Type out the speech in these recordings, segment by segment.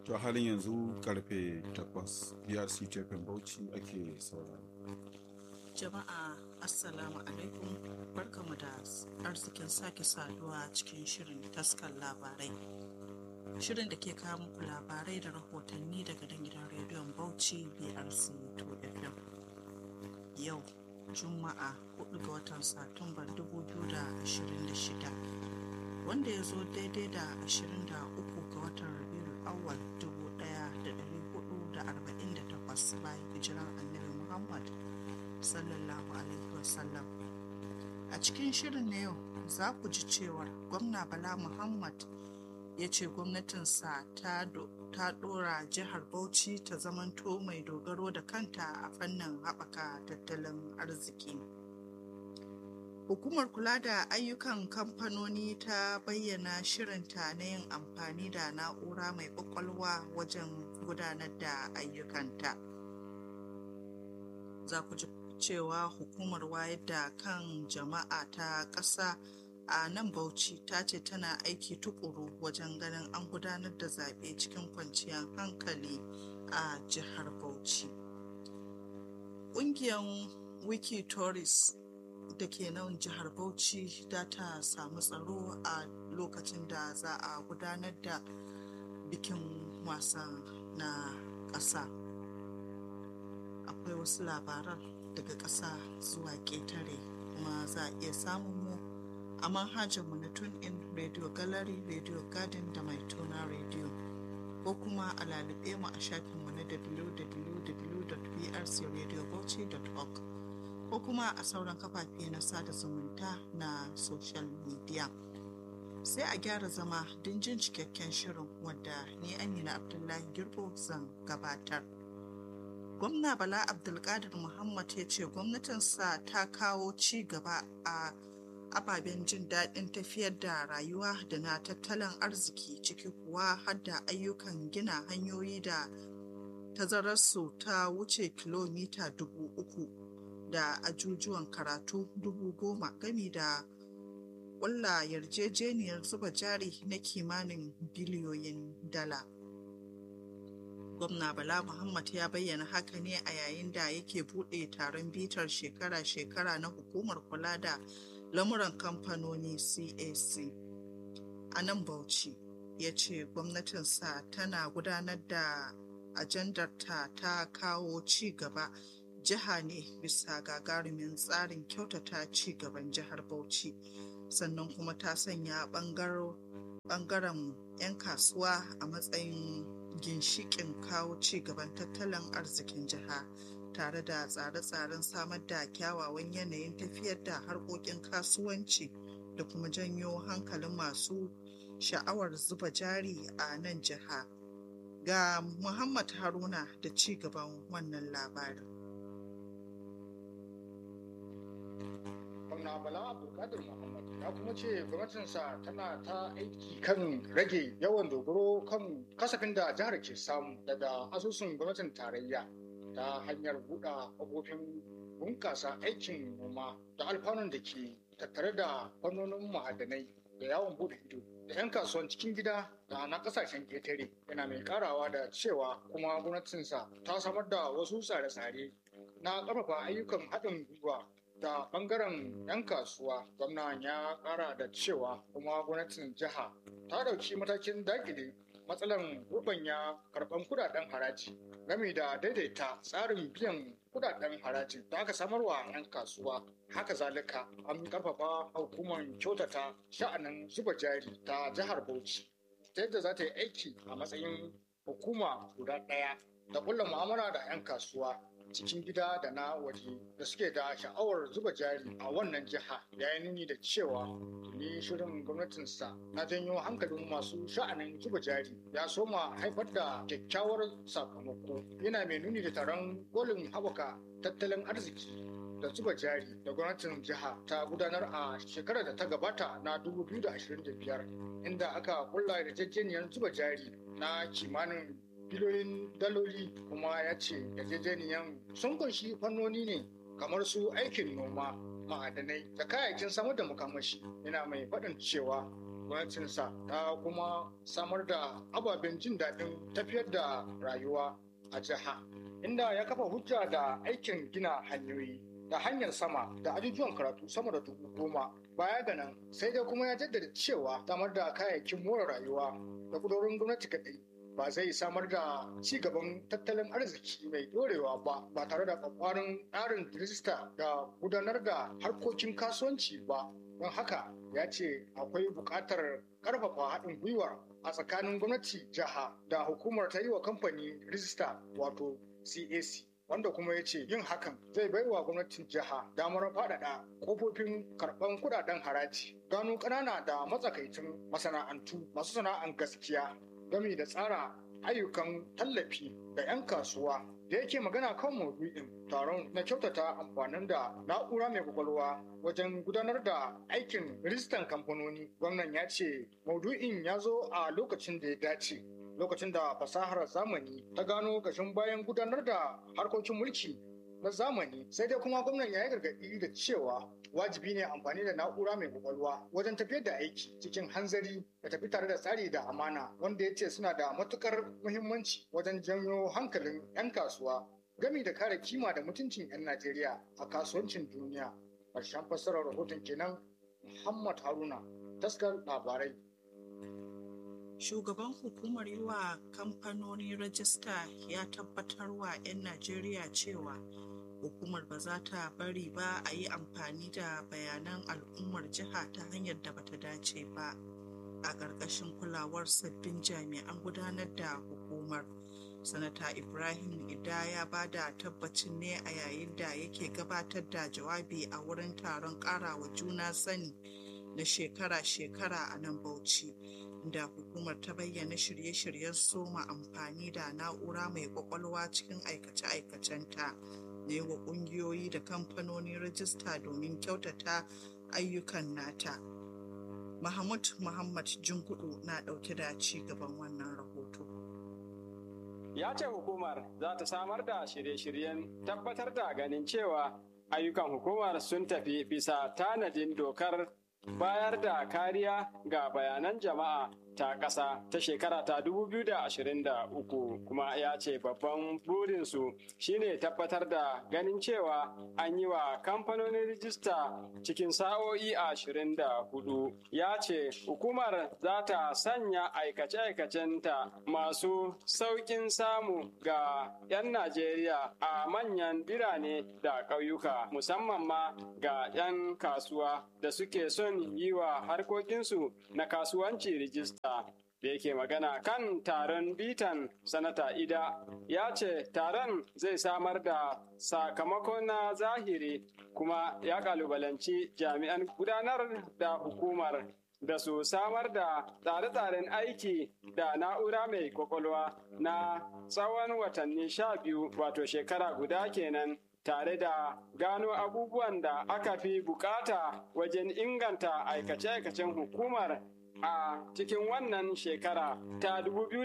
To halin yanzu karfe 8 BRC Tefin Bauchi ake sauraro. Jama'a Assalamu alaikum barkamu da arzikin sake saduwa cikin shirin taskar labarai. Shirin da ke kawo muku labarai da rahotanni daga dan gidan rediyon Bauchi BRC 2FM. Yau Juma'a 4 ga watan Satumba 2026 wanda ya zo daidai da 23 ga watan Rabiul Awwal 1448 bayan hijiran Annabi Muhammad sallallahu alaihi wasallam a cikin shirin na yau za ku ji cewar gwamna bala muhammad ya ce gwamnatinsa ta dora jihar bauchi ta zamanto mai dogaro da kanta a fannin haɓaka tattalin arziki hukumar kula da ayyukan kamfanoni ta bayyana shirinta na yin amfani da na'ura mai ƙwaƙwalwa wajen gudanar da ayyukanta za ku ji cewa hukumar wayar da kan jama'a ta ƙasa a nan bauchi ta ce tana aiki tukuru wajen ganin an gudanar da zaɓe cikin kwanciyar hankali a jihar bauchi ƙungiyar wiki tourist da ke nan jihar bauchi da ta samu tsaro a lokacin da za a gudanar da bikin wasan na ƙasa akwai wasu labaran daga ƙasa zuwa ƙetare kuma za a iya samun mu a manhajarmu na in radio gallery radio garden da mai tona radio ko kuma a lalube mu a shafinmu na www.brcradiobauchi.org ko kuma a sauran kafafe na sada zumunta na social media sai a gyara zama don jin cikakken shirin wadda ni amina abdullahi girbo zan gabatar gwamna bala abdulkadir muhammad ya ce gwamnatinsa ta kawo ci gaba a ababen jin daɗin tafiyar da rayuwa da na tattalin arziki ciki kuwa har da ayyukan gina hanyoyi da tazararsu ta wuce kilomita dubu uku da ajujuwan karatu dubu goma gami da ƙulla yarjejeniyar zuba jari na kimanin biliyoyin dala. gwamna bala muhammad ya bayyana haka ne a yayin da yake buɗe taron bitar shekara-shekara na hukumar kula da lamuran kamfanoni cac a nan bauchi ya ce gwamnatinsa tana gudanar da ajandarta ta kawo ci gaba jiha ne bisa gagarumin tsarin kyautata ci gaban jihar bauchi sannan kuma ta sanya bangaren 'yan kasuwa a matsayin ginshikin kawo ci gaban tattalin arzikin jiha tare da tsare-tsaren samar da kyawawan yanayin tafiyar da harkokin kasuwanci da kuma janyo hankalin masu sha'awar zuba jari a nan jiha ga muhammad haruna da ci gaban wannan labarin gwamna bala abdulkadir muhammad ya kuma ce gwamnatinsa tana ta aiki kan rage yawan dogaro kan kasafin da jihar ke samu daga asusun gwamnatin tarayya ta hanyar buɗe kafofin bunƙasa aikin noma da alfanun da ke tattare da fannonin ma'adanai da yawon buɗe ido da 'yan kasuwan cikin gida da na kasashen ƙetare yana mai karawa da cewa kuma gwamnatinsa ta samar da wasu tsare-tsare na ƙarfafa ayyukan haɗin gwiwa da bangaren 'yan kasuwa gwamnan ya kara da cewa kuma gwamnatin jiha ta dauki matakin dakile matsalan rubanya karban kudaden haraji game da daidaita tsarin biyan kudaden haraji da aka samarwa 'yan kasuwa haka zalika an karfafa hukumar kyautata sha'anin zuba jari ta jihar bauchi ta yadda za ta yi aiki a matsayin hukuma guda ɗaya da kulla mu'amala da 'yan kasuwa cikin gida da na waje da suke da sha'awar zuba jari a wannan jiha ya yi nuni da cewa tuni shirin gwamnatinsa na janyo hankalin masu sha'anin zuba jari ya soma haifar da kyakkyawar sakamako yana mai nuni da taron kolin haɓaka tattalin arziki da zuba jari da gwamnatin jiha ta gudanar a shekarar da ta gabata na 2025 inda aka kulla yarjejeniyar zuba jari na kimanin biliyoyin daloli kuma ya ce yarjejeniyan sun kunshi fannoni ne kamar su aikin noma ma'adanai da kayayyakin samar da makamashi yana mai faɗin cewa gwamnatinsa ta kuma samar da ababen jin daɗin tafiyar da rayuwa a jiha inda ya kafa hujja da aikin gina hanyoyi da hanyar sama da ajujuwan karatu sama da dubu goma baya ga nan sai dai kuma ya jaddada cewa samar da kayayyakin more rayuwa da kudurorin gwamnati kaɗai ba zai samar da ci gaban tattalin arziki mai dorewa ba ba tare da kwakwarin tsarin rijista da gudanar da harkokin kasuwanci ba don haka ya ce akwai buƙatar ƙarfafa haɗin gwiwa a tsakanin gwamnati jiha da hukumar ta yi wa kamfani rijista wato cac wanda kuma ya ce yin hakan zai bai wa gwamnatin jiha damar faɗaɗa ƙofofin karɓan kuɗaɗen haraji gano ƙanana da matsakaicin masana'antu masu sana'an gaskiya gami da tsara ayyukan tallafi ga 'yan kasuwa da yake magana kan maudu'in taron na kyautata amfanin da na'ura mai kwakwalwa wajen gudanar da aikin rijistan kamfanoni gwamnan ya ce maudu'in ya zo a lokacin da ya dace lokacin da fasahar zamani ta gano gashin bayan gudanar da harkokin mulki na zamani sai dai kuma gwamnan ya yi gargaɗi da cewa wajibi ne amfani da na'ura mai kwakwalwa wajen tafiyar da aiki cikin hanzari da tafi tare da tsari da amana wanda ya ce suna da matukar muhimmanci wajen janyo hankalin 'yan kasuwa gami da kare kima da mutuncin 'yan najeriya a kasuwancin duniya ƙarshen fassarar rahoton kenan muhammad haruna taskar labarai shugaban hukumar yi wa kamfanoni rajista ya tabbatar wa 'yan najeriya cewa hukumar ba za ta bari ba a yi amfani da bayanan al'ummar jiha ta hanyar da bata dace ba a ƙarƙashin kulawar sabbin jami'an gudanar da hukumar sanata ibrahim ida ya ba da tabbacin ne a yayin da yake gabatar da jawabi a wurin taron ƙarawa juna sani na shekara-shekara a nan bauchi da hukumar ta bayyana shirye-shiryen soma amfani da na'ura mai kwakwalwa cikin aikace-aikacenta da yi wa kungiyoyi da kamfanoni rajista domin kyautata ayyukan nata. Mahmud Muhammad Junkudu na ɗauke da ci gaban wannan rahoto. Ya ce hukumar za ta samar da shirye-shiryen tabbatar da ganin cewa ayyukan hukumar sun tafi bisa tanadin dokar bayar da kariya ga bayanan jama'a ta ƙasa ta shekara ta 2023 kuma ya ce babban burinsu shine tabbatar da ganin cewa an yi wa kamfanonin rijista cikin sa'o'i 24 ya ce hukumar za ta sanya aikace-aikacenta masu sauƙin samu ga 'yan najeriya a manyan birane da ƙauyuka musamman ma ga 'yan kasuwa da suke son yi wa harkokinsu na kasuwanci rijista da yake magana kan taron bitan sanata ida ya ce taron zai samar da sakamako na zahiri kuma ya kalubalanci jami'an gudanar da hukumar da su samar da tsare-tsaren aiki da na'ura mai kwakwalwa na tsawon watanni sha biyu wato shekara guda kenan tare da gano abubuwan da aka fi bukata wajen inganta aikace-aikacen hukumar a cikin wannan shekara ta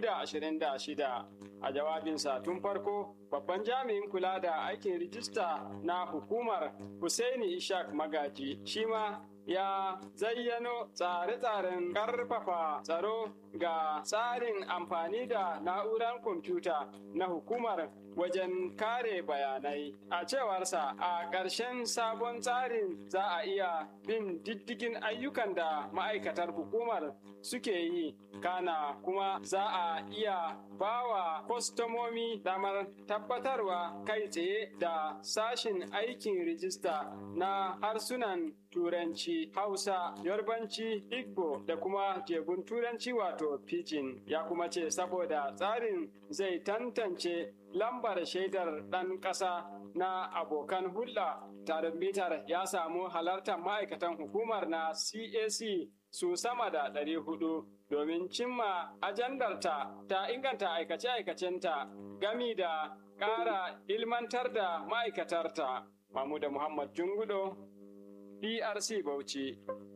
2026 a jawabinsa tun farko babban jami'in kula da aikin rijista na hukumar Hussaini Ishak Magaji shi ma ya zayyano tsare-tsaren ƙarfafa tsaro ga tsarin amfani da na'urar kwamfuta na hukumar wajen kare bayanai a cewarsa a ƙarshen sabon tsarin za a iya bin diddigin ayyukan da ma'aikatar hukumar suke yi kana kuma za a iya bawa kwastomomi damar tabbatarwa kai tsaye da sashin aikin rijista na harsunan turanci hausa yarbanci igbo da kuma jebun turanci wato pidgin ya kuma ce saboda tsarin zai tantance lambar shaidar ɗan ƙasa na abokan hulɗa taron bitar ya samu halartar ma'aikatan hukumar na cac su sama da ɗari hudu domin cimma ajandarta ta inganta aikace-aikacenta gami da ƙara ilmantar da ma'aikatarta Mahmuda Muhammad Jungudo, DRC Bauchi.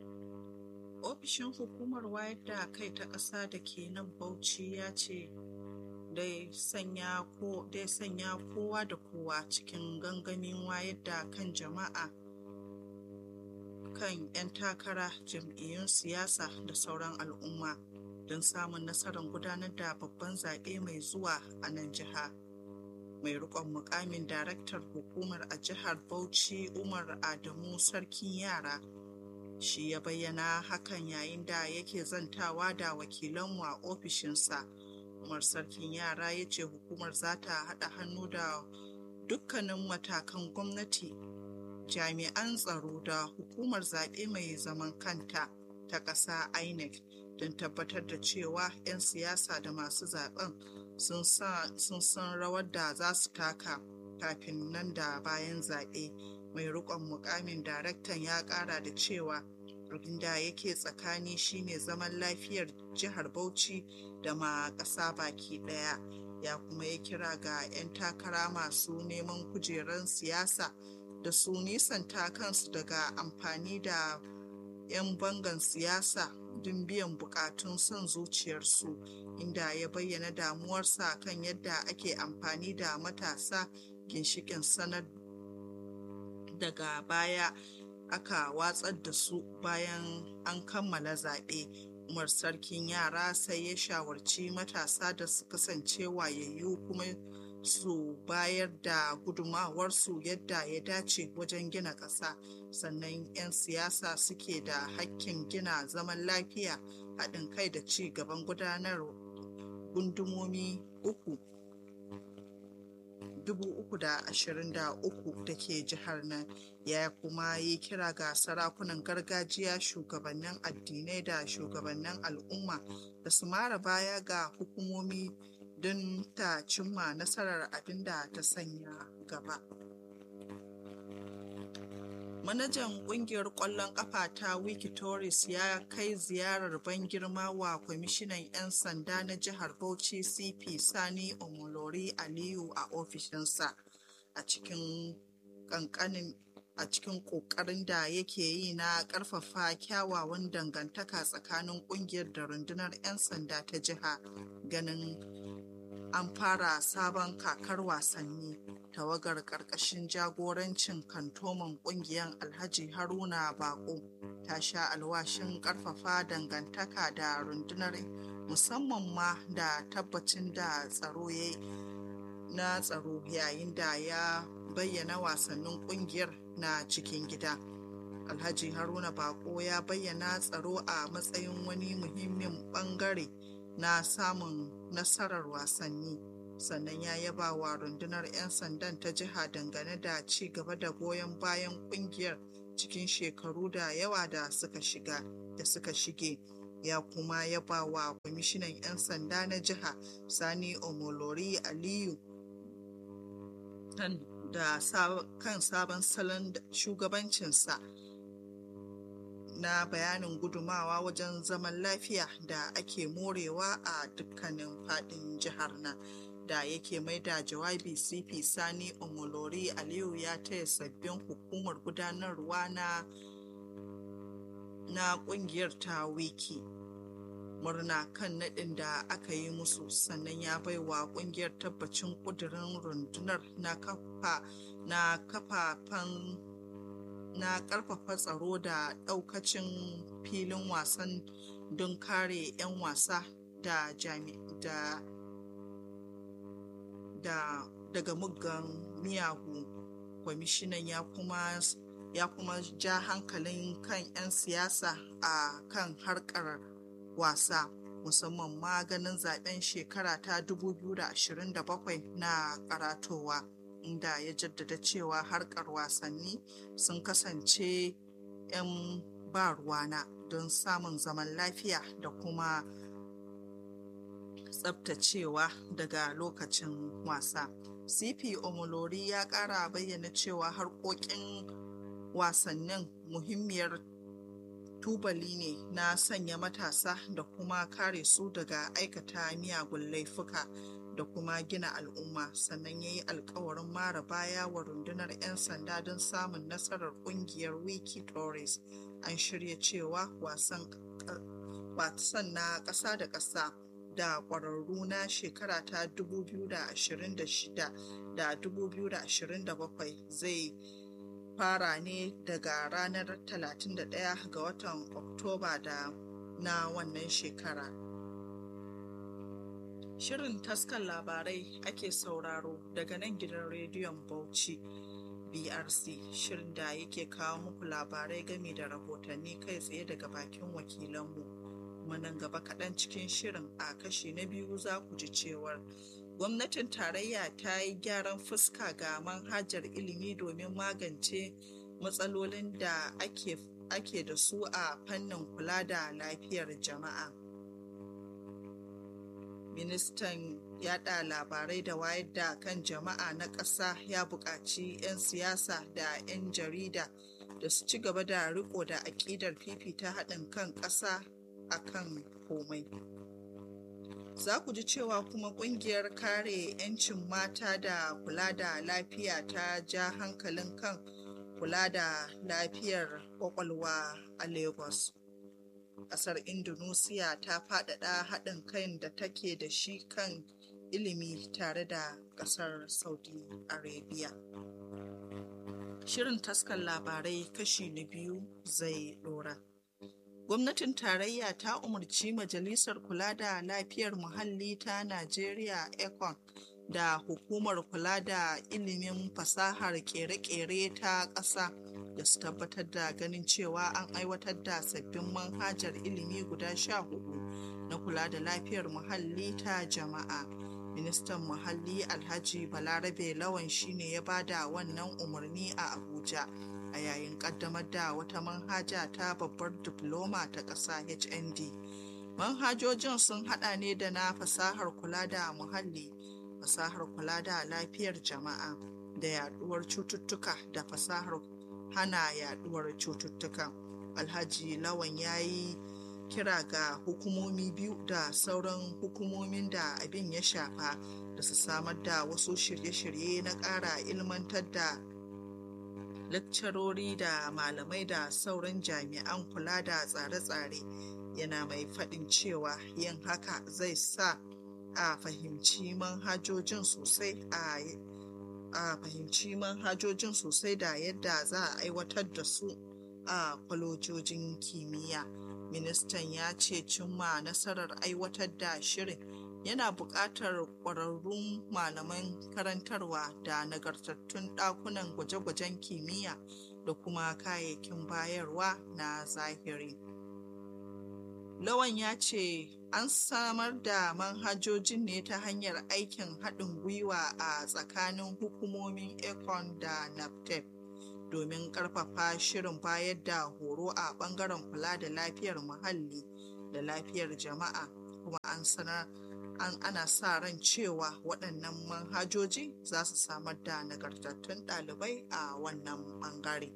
Ofishin hukumar wayar da kai ta ƙasa da ke nan Bauchi ya ce dai sanya ko dai sanya kowa da kowa cikin gangamin wayar da kan jama'a kan 'yan takara jam'iyyun siyasa da sauran al'umma don samun nasarar gudanar da babban zaɓe mai zuwa a nan jiha mai rikon mukamin daraktar hukumar a jihar bauchi umar adamu sarkin yara shi ya bayyana hakan yayin da yake zantawa da wakilanmu a ofishinsa umar sarkin yara ya ce hukumar za ta haɗa hannu da dukkanin matakan gwamnati jami'an tsaro da hukumar zaɓe mai zaman kanta ta ƙasa inec don tabbatar da cewa 'yan siyasa da masu zaben sun san rawar da za su taka kafin nan da bayan zaɓe mai rikon mukamin daraktan ya ƙara da cewa abin da yake tsakani shine zaman lafiyar jihar bauchi da ma ƙasa baki ɗaya ya kuma ya kira ga 'yan takara masu neman kujerar siyasa da su nisanta kansu daga amfani da 'yan bangan siyasa don biyan bukatun son zuciyarsu inda ya bayyana damuwarsa kan yadda ake amfani da matasa ginshikin sanar daga baya aka watsar da su bayan an kammala zaɓe umar sarkin yara sai ya shawarci matasa da su kasance wayayyu kuma su bayar da gudumawarsu yadda ya dace wajen gina ƙasa sannan 'yan siyasa suke da hakkin gina zaman lafiya haɗin kai da ci gaban gudanar gundumomi uku 323 da ke jihar nan ya kuma yi kira ga sarakunan gargajiya shugabannin addinai da shugabannin al'umma da su mara baya ga hukumomi don ta cimma nasarar abin da ta sanya gaba. Manajan kungiyar ƙwallon ƙafa ta Wikitoris ya kai ziyarar ban girma wa kwamishinan 'yan sanda na jihar Bauchi CP Sani Omolori Aliyu a ofishinsa a cikin ƙanƙanin a cikin ƙoƙarin da yake yi na ƙarfafa kyawawan dangantaka tsakanin ƙungiyar da rundunar 'yan sanda ta jiha ganin an fara sabon kakar wasanni tawagar ƙarƙashin jagorancin kantoman ƙungiyar alhaji haruna bako ta sha alwashin ƙarfafa dangantaka da rundunar musamman ma da tabbacin da tsaro ya na tsaro yayin da ya bayyana wasannin ƙungiyar na cikin gida alhaji haruna bako ya bayyana tsaro a matsayin wani muhimmin ɓangare na samun nasarar wasanni sannan ya yaba wa rundunar 'yan sandan ta jiha dangane da ci gaba da goyon bayan kungiyar cikin shekaru da yawa da suka shiga da suka shige ya kuma yaba wa kwamishinan 'yan sanda na jiha sani omolori aliyu da kan sabon salon shugabancinsa na bayanin gudumawa wajen zaman lafiya da ake morewa a dukkanin fadin jihar nan da yake mai da jawabi cp sani omolori aliyu ya taya sabbin hukumar gudanarwa na na kungiyar ta wiki murna kan nadin da aka yi musu sannan ya baiwa kungiyar tabbacin kudirin rundunar na kafa na kafafen na karfafa tsaro da daukacin filin wasan don kare 'yan wasa da da da daga muggan miyagu kwamishinan ya kuma ya kuma ja hankalin kan 'yan siyasa a kan harkar wasa musamman ma ganin zaben shekara ta 2027 na karatowa inda ya jaddada cewa harkar wasanni sun kasance 'yan ba ruwana don samun zaman lafiya da kuma tsabtacewa daga lokacin wasa cp omolori ya kara bayyana cewa harkokin wasannin muhimmiyar tubali ne na sanya matasa da kuma kare su daga aikata miyagun laifuka da kuma gina al'umma sannan ya yi alkawarin mara baya wa rundunar 'yan sanda don samun nasarar kungiyar wiki tourist an shirya cewa wasan na ƙasa da ƙasa da ƙwararru na shekara ta 2026 da 2027 zai fara ne daga ranar 31 ga watan oktoba da na wannan shekara shirin taskan labarai ake sauraro daga nan gidan rediyon bauchi brc shirin da yake kawo muku labarai game da rahotanni kai tsaye daga bakin wakilanmu kuma nan gaba kaɗan cikin shirin a kashi na biyu za ku ji cewar gwamnatin tarayya ta yi gyaran fuska ga manhajar ilimi domin magance matsalolin da ake, ake da su a fannin kula da lafiyar jama'a ministan yada labarai da wayar da kan jama'a na ƙasa ya buƙaci 'yan siyasa da 'yan jarida da su ci gaba da riko da aƙidar fifita haɗin kan ƙasa a kan komai za ku ji cewa kuma ƙungiyar kare 'yancin mata da kula da lafiya ta ja hankalin kan kula da lafiyar ƙwaƙwalwa a lagos ƙasar indonesia ta faɗaɗa haɗin kan da take da shi kan ilimi tare da ƙasar saudi arabia shirin taskar labarai kashi na biyu zai ɗora gwamnatin tarayya ta umarci majalisar kula da lafiyar muhalli ta najeriya econ da hukumar kula da ilimin fasahar kere-kere ta ƙasa da su tabbatar da ganin cewa an aiwatar da sabbin manhajar ilimi guda sha hudu na kula da lafiyar muhalli ta jama'a ministan muhalli alhaji balarabe lawan shine ya bada wannan umarni a abuja a yayin kaddamar da wata manhaja ta babbar diploma ta ƙasa hnd manhajojin sun hada ne da na fasahar kula da muhalli fasahar kula da lafiyar jama'a da yaduwar cututtuka da fasahar hana yaduwar cututtuka alhaji lawan ya yi kira ga hukumomi biyu da sauran hukumomin da abin ya shafa da su samar da wasu shirye-shirye na ƙara ilmantar da lakcarori da malamai da sauran jami'an kula da tsare-tsare yana mai faɗin cewa yin haka zai sa a fahimci manhajojin sosai a a fahimci manhajojin sosai da yadda za a aiwatar da su a kwalojojin kimiyya ministan ya ce cimma nasarar aiwatar da shirin yana buƙatar ƙwararrun malaman karantarwa da nagartattun ɗakunan gwaje-gwajen kimiyya da kuma kayayyakin bayarwa na zahiri lawan ya ce an samar da manhajojin ne ta hanyar aikin haɗin gwiwa a tsakanin hukumomin econ da naptep domin ƙarfafa shirin bayar da horo a ɓangaren kula da lafiyar muhalli da lafiyar jama'a kuma an sanar an ana sa ran cewa waɗannan manhajoji za su samar da nagartattun ɗalibai a wannan ɓangare.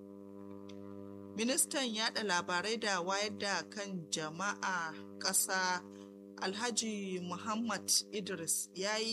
ministan yada labarai da wayar da kan jama'a ƙasa alhaji muhammad idris ya yi